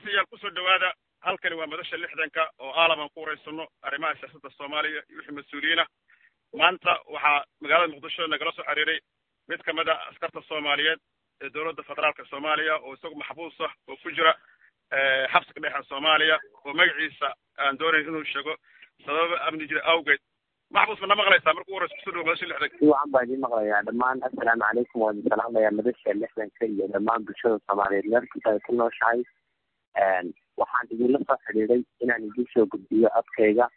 dhegeystayaal kusoo dhawaada halkani waa madasha lixdanka oo aalaban ku wareysano arrimaha siyaasadda soomaaliya iyo wixii mas-uuliyiina maanta waxaa magaalada muqdisho nagala soo xiriiray mid kamid a askarta soomaaliyeed ee dowladda federaalka soomaaliya oo isagu maxbuus ah oo ku jira xabsiga dhexe soomaaliya oo magaciisa aan doonayn inuu sheego sababa amni jira awgeed maxbuus ma na maqlaysaa marka u horeysa kusoo dhawo madasha lixdanka si wacan baa idiin maqlayaa dhammaan assalaamu calaykum waa idin salaamayaa madasha lixdanka iyo dhammaan bulshada soomaaliyeed meel kasta ay ku nooshahay waxaan idinla soo xidhiiday inaan idin soo gudbiyo codkayga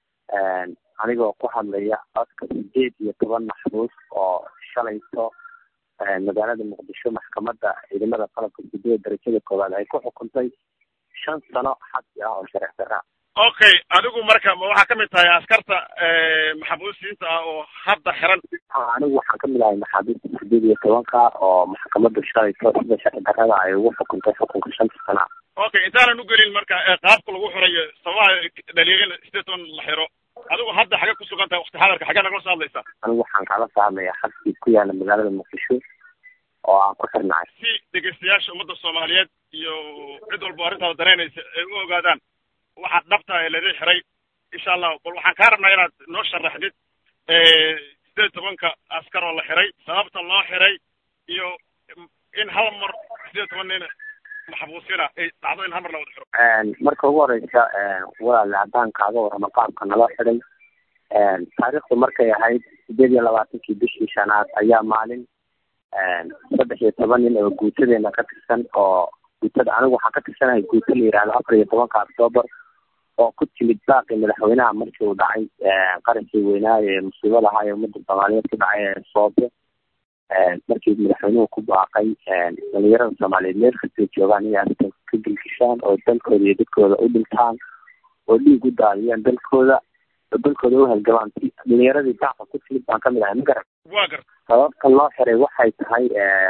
anigoo ku hadlaya codka sideed iyo toban maxbuus oo shalayto magaalada muqdisho maxkamadda ciidamada qalabka sideed darajada koowaad ay ku xukuntay shan sano xabsi ah oo sharci darra okay adigu marka ma waxaa kamid tahay askarta maxbuusiinta ah oo hadda xiran anigu waxaan kamid ahay maxaabiista sideed iyo tobanka oo maxkamadda shalayto sida sharci darrada ay ugu xukuntay xukunka shanta sana okay intaanan ugelin marka qaabka lagu xirayo sababaha dhaliilin sideed toban la xiro adigu hadda xagee ku sugan tahay wakti xadarka xagee nagala soo hadlaysaa anigu waxaan kala soo hadlayaa xabsi ku yaala magaalada muqdisho oo aan ku xirnahay si dhegeystayaasha ummadda soomaaliyeed iyo cid walba arrintaada danaynaysa ay u ogaadaan waxaad dhabta ee laidin xiray insha allahu bal waxaan kaa rabnaa inaad noo sharaxdid sideed tobanka askar oo la xiray sababta loo xiray iyo in hal mar sideed toban nin maxbuusiina ay dhacdo in hal mar la wada xiro marka ugu horeysa walaale haddaan kaaga warramo qaabka naloo xiday taariikhdu markay ahayd sideed iyo labaatankii bishii shanaad ayaa maalin saddex iyo toban nin oo guutadeena ka tirsan oo guutada anigu waxaan ka tirsanahay guuta la yihahdo afar iyo tobanka octoobar oo ku timid baaqi madaxweynaha markii uu dhacay qarankii weynaayo ee musiibada ahaa ee ummadda soomaaliyeed ku dhacay ee soobe markii madaxweynuhu ku baaqay dhalinyarada soomaaliyeed meel kastay joogaan inay arrintan ka gelgishaan oo dalkooda iyo dadkooda u dhintaan oo dhiig u daadiyaan dalkooda oo dalkooda u halgamaan dhalinyaradii baaqa ku timid baan kamid ahay ma garan waa gar sababta loo xiray waxay tahay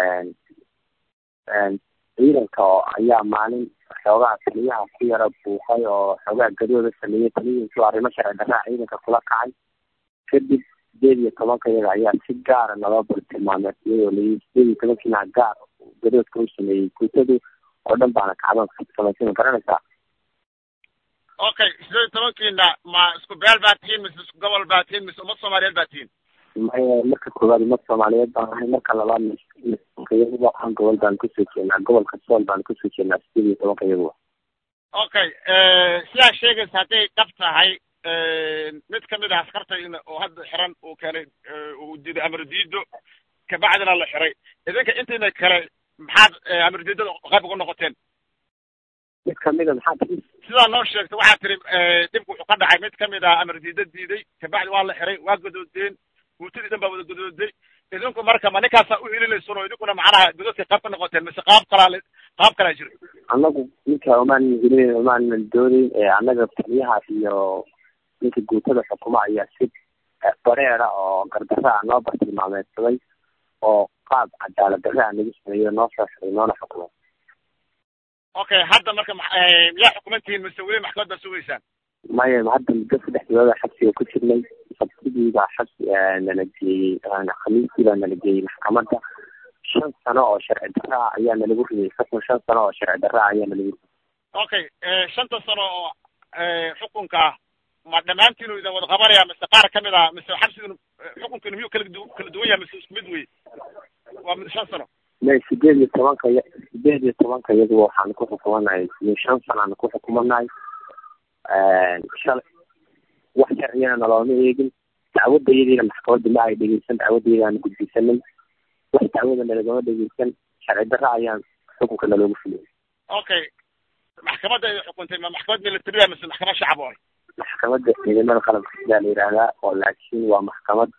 ciidanka oo ayaa maalin xoogaa taliyaha ku yara buuqay oo xoogaa gadooda sameeyey taliyihiisu arrimo sharci darraa ciidanka kula kacay kadib sideed iyo tobanka iyaga ayaa si gaara naloo bartilmaamay iyadoo layi sideed iyo tobankiina gaar gadoodka u sameeyey guutadu oo dhan baana kacdoonka samaysay ma garanaysaa okay sideed iyo tobankiina ma isku beel baa tihiin mise isku gobol baa tihiin mise ummad soomaaliyeed baa tihiin maya marka koowaad ummad soomaaliyeed baan ahay marka labaad iyaguba an gobol baan kusoo jeednaa gobolka sool baan kusoo jeednaa sideed iyo tobanka iyaguba okay sidaa sheegaysa hadday dhab tahay mid kamid ah askartayna oo hadda xiran uu keenay uu diiday amar diido kabacdina la xiray idinka intayna kale maxaad amar diidada qayb uga noqoteen mid kamida maxaa tii sidaa noo sheegta waxaa tiri dhibku wuxuu ka dhacay mid kamid ah amar diida diiday kabacdi waa la xiray waa gadoodeen guutadii dhan baa wada gadooday idinku marka ma ninkaasaa u helinaysan oo idinkuna macnaha godadka qayb ka noqoteen mise qaab kalaa qaab kalaa jira annagu ninka umaan helin umaanan doonayn annaga taliyahaas iyo ninka guutada xukuma ayaa si bareera oo gardarra a noo bartilmaameedsaday oo qaab cadaalad darra a nagu sameeyo noo soo xiray noona xukumay okay hadda marka miyaa xukumantihiin mise weli maxkamad baa sugaysaan maya hadda muddo saddex bilooda xabsiga ku jirnay sabtidii baa xabsi nala geeyey khamiistii baa nala geeyey maxkamadda shan sano oo sharci darra ah ayaa nalagu riyay xukun shan sano oo sharci darra ah ayaa nalagu riyay okay shanta sano oo xukunka ah ma dhammaantiinu idin wada qabanaya mise qaar kamid ah mise xabsigiinu xukunkiinu miyuu kala du kala duwan yahay mise isku mid wey waa mid shan sano may sideed iyo tobanka y sideed iyo tobanka iyaduba waxaan ku xukumanahay shan sanaan ku xukumanahay shalay wax sharciyana nalooma eegin dacwadda iyadiina maxkamadda ma ay dhegeysan dacwadda iyadaana gudbisanay wax dacwada nalagama dhegeysan sharci darra ayaan xukunka naloogu fuliyay okay maxkamadda ay xukuntay ma maxkamad militariya mise maxkamad shacab oo maxkamadda ciidamada qalabka sidaa la yidhaahdaa oo laakiin waa maxkamad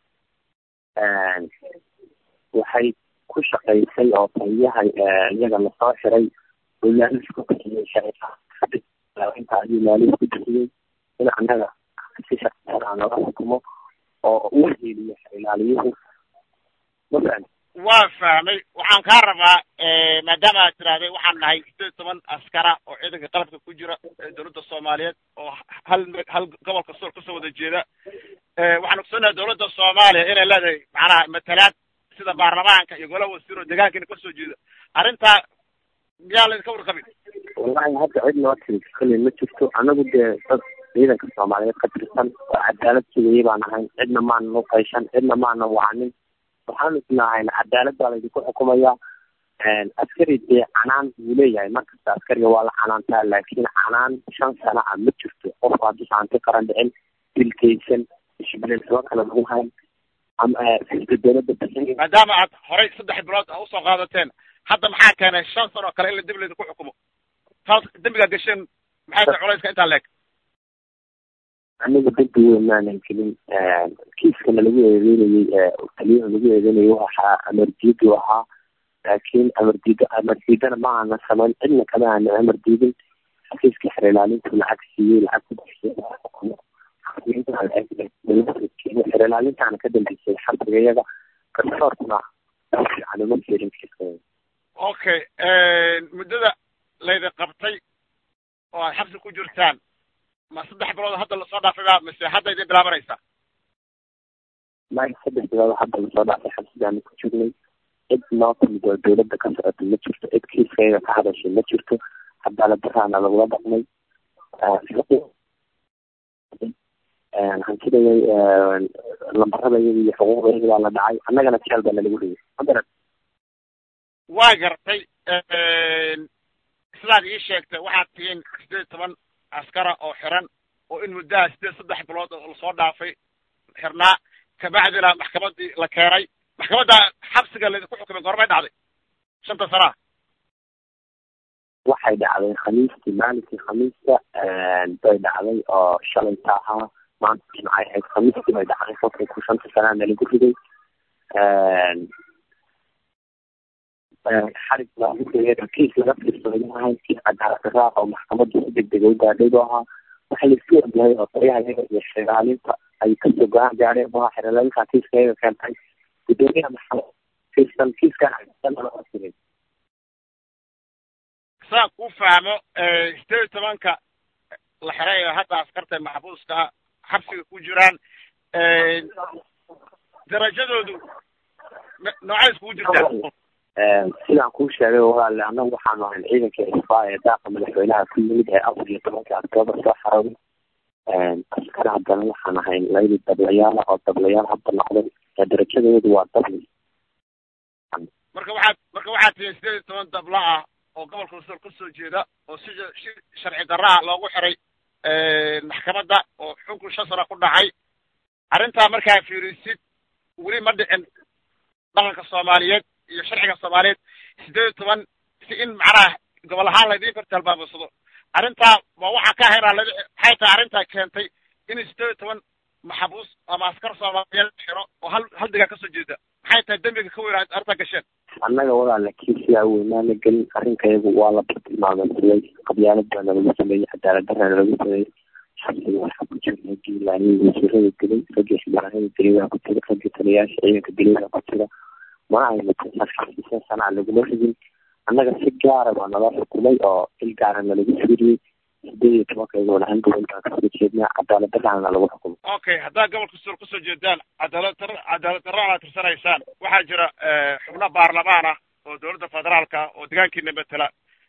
waxay ku shaqaysay oo taliyaha iyaga lasoo xiray oo maalis ku bixiyey sharciinta ayuu maalis ku bixiyey in annaga si sharciaa nooga xukumo oo uu heliyo ilaaliyuhu mafahan waa fahmay waxaan kaa rabaa maadaama aad tiraahday waxaan nahay sideed toban askara oo ciidanka qalabka ku jira dowladda soomaaliyeed oo hal hal gobolka sool kasoo wada jeeda waxaan ogsoonnahay dowladda soomaaliya inay leedahay macnaha matalaad sida baarlamaanka iyo golaha wasiiro deegaankiina kasoo jeeda arrintaa miyaa laydinka warqabin wallahi hadda cid noo tiri kali ma jirto anagu dee dad ciidanka soomaaliyeed ka tirsan oo cadaalad sugayay baan ahayn cidna maanan u qayshan cidna maanan wacanin waxaanu isnahayn cadaalad baa laydinku xukumaya askari dee canaan wuu leeyahay markasta askariga waa la canaantaa laakiin canaan shan sana ah ma jirto qofku hadduusa hanti qaran dhicin dilkaysan ishbilin saba kale lagu hayn ama fiska dowladda bixin maadaama aad horay saddex bilood a usoo qaadateen hadda maxaa keenay shan sano oo kale in la dib laydinku xukumo taas dembigaa gasheen maxay tahay culayska intaa leeg anigu dembi weyn maanan gelin kiiskana lagu eedeynayey taliyaha lagu eedeynayay waxaa amardiidu ahaa laakiin amardiido amardiidana ma aana samayn cidna kama aana amar diidin xafiiska xer ilaalintu lacag siiyey lacag ku bixiyey xer ilaalintaana ka dambeysay xabsiga iyaga garsoorkuna fiican uma fiirin kiiska okay muddada laydin qabtay oo aad xabsi ku jirtaan ma saddex bilood hadda lasoo dhaafayba mise hadda idin bilaabanaysaa maya saddex bilood hadda lasoo dhaafay xabsigaanu ku jirnay cid noo timid oo dowladda ka socota ma jirto cid kiiskayga ka hadashay ma jirto cadaalad daraana lagula dhaqmay hantidayay lambaradayada iyo xuquuqdayada baa la dhacay annagana jeel baa nalagu dhigay madaran waa gartay sidaad ii sheegtay waxaad tihiin sideed toban askara oo xiran oo in muddaha sideed saddex bilood oo lasoo dhaafay xirnaa kabacdina maxkamadii la keenay maxkamadda xabsiga laydinku xukumay goormay dhacday shanta sanaa waxay dhacday khamiistii maalinkii khamiista bay dhacday oo shalayta ahaa maanta jimcay ahayd khamiistii bay dhacday xukunku shanta sanaa nalagu riday xarig kiis laga fiirsaday maahay kiis cadaalad daraaqa oo maxkamaddu si degdega u gaadhay buu ahaa waxa laisku ogyahay oo taliyaha iyaga iyo xeraalinta ay kasoo go-aan gaadheen buu ahaa xeraalinta kiiska iyaga keentay gudoomiyaha maxkamad fiirsan kiiskan siday saan kuu fahmo sideed iyo tobanka la xiray ee hadda askarta maxbuuska xabsiga ku jiraan darajadoodu noocay iskugu jirtaa sidaan kuu sheegay walaale annagu waxaanu ahayn ciidanka isfaa ee daaqa madaxweynaha ku yimid ee afar iyo tobanka octoobar soo xarooday askar haddana waxaan ahayn labadii dablayaala oo dablayaal hadda noqday darajadoodu waa dabli marka waxaad marka waxaad tihiin sideed iyo toban dabla ah oo gobolka usool ka soo jeeda oo si si sharci darra ah loogu xiray maxkamadda oo xunkun shan sano ku dhacay arrintaa markaa fiirisid weli ma dhicin dhaqanka soomaaliyeed iyo sharciga soomaaliyeed sideed iyo toban si in macnaha gobol ahaan laydin fartalbaabasado arrintaa waa waxaa ka haynaa ladi maxay tahay arrintaa keentay in sideed iyo toban maxabuus ama askar soomaaliyeed xiro oo hal hal degaan kasoo jeeda maxay tahay dembiga ka weyn arrintaa gasheen annaga walaala kiisiyaa weynaana gelin arrinkayagu waa la bartilmaameysaday qabyaalad baa nalagu sameeyey cadaalad daraa nalagu sameeyey xabsiga waxaa ku jira giilaaniyii wasiirada dilay raggii xildhibaanada dilay baa ku jira raggii taliyayaasha ciidanka dilay baa ku jira mana ayna shan sanaa laguma rigin annaga si gaara baa nala xukumay oo il gaara nalagu fiiriyey sideed iyo tobankaygoona hal gobol baan kasoo jeednaa cadaalad daraana lagu xukumay okay haddaad gobolka suul kasoo jeedaan cadaalad dar cadaalad darana aad tirsanaysaan waxaa jira xubno baarlamaan ah oo dowladda federaalka oo degaankiina matela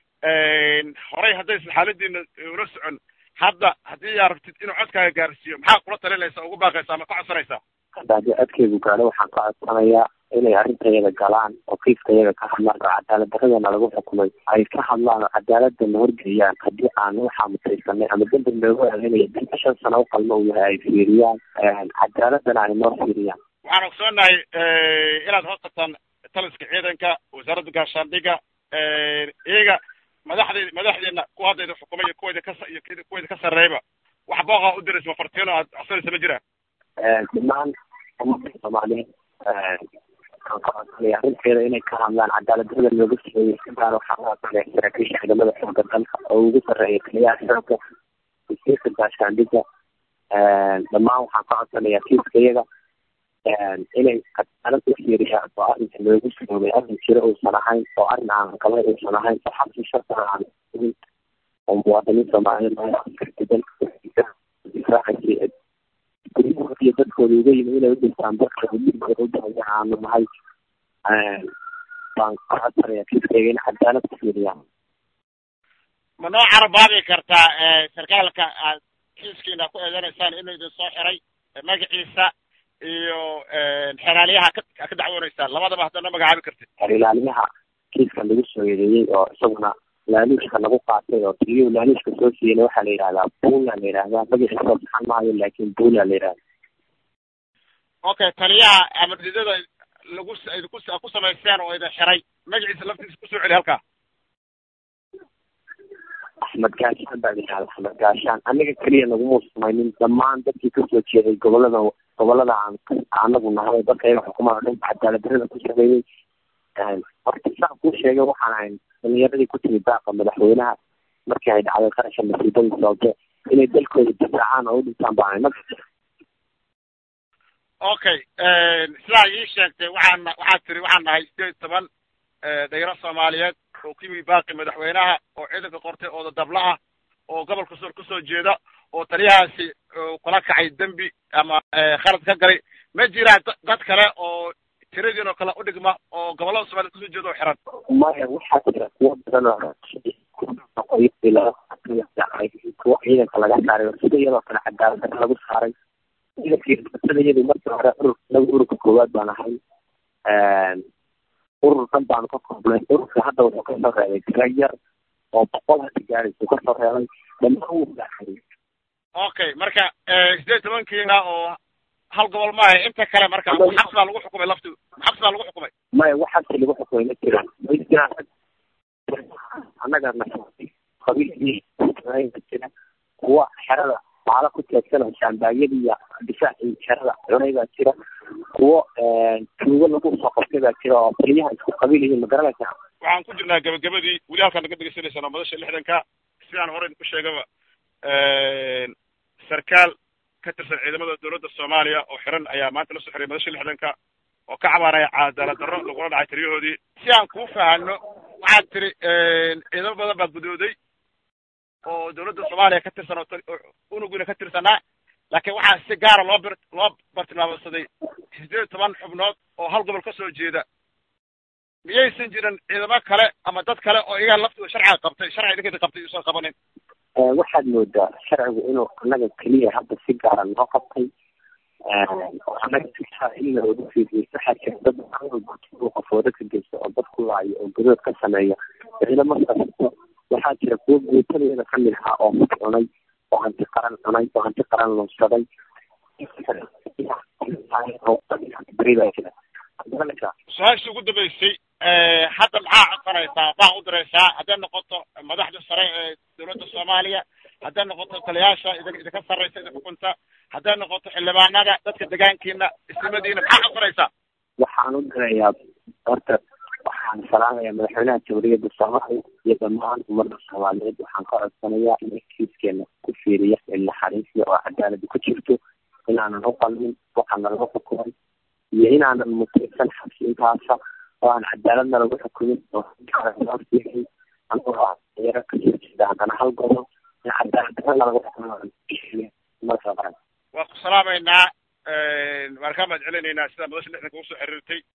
horey haddaysan xaaladiina ula socon hadda haddii yaa rabtid inuu codkaaga gaarsiiyo maxaa kula talinaysa ugu baaqaysa ama ka codsanaysaa hadda haddii codkeygu gaadho waxaan ka codsanayaa inay arrintayada galaan oo kiiskayaga ka hadlaan oo cadaalad daradana lagu xukumay ay ka hadlaan oo cadaaladana horgeeyaan haddii aan waxaa mutaysanay ama dembi loogu eedeynaya dembi shan sano u qalmo uu yahay ay fiiriyaan cadaaladana ay noo fiiriyaan waxaan ogsoonahay inaad hoos tagtaan taliska ciidanka wasaaradda gaashaandhiga iyaga madaxdeed madaxdeena kuwa haddayda xukumay iyo kuwayda ka iyo kuwayda ka sarreeyba wax booqa u diraysa mafartiino aad codsanaysa ma jiraan dhammaan ummadda soomaaliyeed arrinteeda inay ka hadlaan cadaalad darada looga sameeyey si gaar waxaa u hadlaya saraakiisha ciidamada xooga dalka oo ugu sarreeya taliyaha xoogga wasiirka gaashaandhiga dhammaan waxaan ka codsanayaa kiiska iyaga inay cadaalad u fiiriyaan oo arrinka loogu samoobay arrin jiro uusan ahayn oo arrin aan galay uusan ahayn oo xabsi shartana aan oo muwaadiniin soomaaliyeed loo askarta dalka difaacaysa guryahood iyo dadkooda uga yimi inay u dhintaan dalkooda dhibkooda u dhahaya aanu nahay baan ka codsanaya kiiskayga in cadaalad ku fiiriyaan ma noo carabaabi kartaa sarkaalka aad kiiskiina ku eedanaysaan inuu idin soo xiray magaciisa iyo xeraaliyaha ka ka dacwoonaysaan labadaba hadda noo magacaabi kartid xerilaaliyaha kiiska lagu soo eedeeyey oo isaguna laaluushka lagu qaatay oo tiliyu laaluushka soo siiyeyna waxaa la yidhahdaa bula la yidhahdaa magaciisa soo saxan maayo laakin bula la yidhahda okay taliyaha amardiidada lagu idinku ku samayseen oo idin xiray magaciisa laftiisa kusoo celi halkaa axmed gaashaan baa yidhahda axmed gaashaan aniga keliya naguma samaynin dhammaan dadkii kasoo jeeday gobolada gobolada aan anagu nahay dadka iyaga xukumada dhanka cadaaladdarada ku sameeyey horta saan kuu sheegay waxaan ahayn dhalinyaradii ku timi daaqa madaxweynaha markii ay dhacday qarasha masiibadii sababte inay dalkooda difaacaan oo u dhintaan baa ahayn okay sidaa ii sheegtay waxaan waxaad tiri waxaan nahay sideed iyo toban dhalinyaro soomaaliyeed oo ku yimi baaqi madaxweynaha oo ciidanka qortay oo dadabla ah oo gobolka soor kasoo jeeda oo taliyahaasi kula kacay dembi ama khalad ka galay ma jiraan dad kale oo tiradiin oo kale udhigma oo gobollada soomaliyeed kasoo jeeda oo xiran maya waxaa jira kuwo badan oo kuwo ciidanka laga saaray oo sida iyadoo kale cadaaladdarra lagu saaray ciidankii iyadu markii hore urur naga ururka koowaad baan ahay urur dhan baanu ka koobnay ururka hadda wuxuu kasoo reebay tira yar oo boqol hadda gaaraysu kasoo reebay dhammaan wuu gaxay okay marka sideed tobankiina oo hal gobol maaha inta kale marka xabs baa lagu xukumay lafti xabs baa lagu xukumay maya waxaasi lagu xukumay ma jiraan ma jiraan annaga qabiilkii jira kuwa xerada baala ku teegsan oo shaambaayada iyo difaacii xerada cunay baa jira kuwo tuugo lagu soo qabtay baa jira oo taliyaha isku qabiil yihiin ma garanaysaa waxaan ku jirnaa gabagabadii weli halkaan naga degeysanaysaan oo madasha lixdanka sidaan hore idinku sheegaba sarkaal ka tirsan ciidamada dowladda soomaaliya oo xiran ayaa maanta la soo xiray madasha lixdanka oo ka cabaaraya cadaalad darro lagula dhacay taliyahoodii si aan kuu fahanno waxaad tiri ciidamo badan baa gudooday oo dowladda soomaaliya ka tirsan oo unugina ka tirsanaa laakiin waxaa si gaara loo bir loo bartilmaamsaday sideed iyo toban xubnood oo hal gobol kasoo jeeda miyaysan jirin ciidamo kale ama dad kale oo iyaga laftooda sharciga qabtay sharciga idinkeeda qabtay uusan qabanin waxaad moodaa sharcigu inuu annaga keliya hadda si gaara noo qabtay annaga in looga fiiriyo waxaa jira dad qofoo dadka geysta oo dad ku laayo oo gadood ka sameeya ciidamo kasto waxaa jira kuwo guutadeeda kamid ahaa oo mid cunay oo hanti qaran cunay oo hanti qaran lunsaday su-aashii ugu dambeysay hadda maxaa codsanaysaa baa u diraysaa hadday noqoto madaxda sare ee dowladda soomaaliya hadday noqoto taliyaasha idin idinka sarraysa idin xukunta hadday noqoto xildhibaanada dadka degaankiina isnimadiina maxaa codsanaysaa waxaan u dirayaa horta waxaan salaamayaa madaxweynaha jamhuuriyadda soomaaliya iyo dhammaan ummadda soomaaliyeed waxaan ka codsanayaa in kiiskeena ku fiiriya in naxariisya oo cadaalada ku jirto inaanan u qalmin waxaana lagu xukumay iyo inaanan mutaysan xabsi intaasa oo aan cadaaladna lagu xukumin oo fiihay anigoo yaro kasoo jeeda haddana hal gobol in cadaaladdarana lagu xukumo waa ku salaamaynaa waan kaa mahad celinaynaa sidaa madasha lixdanka ugu soo xiriirtay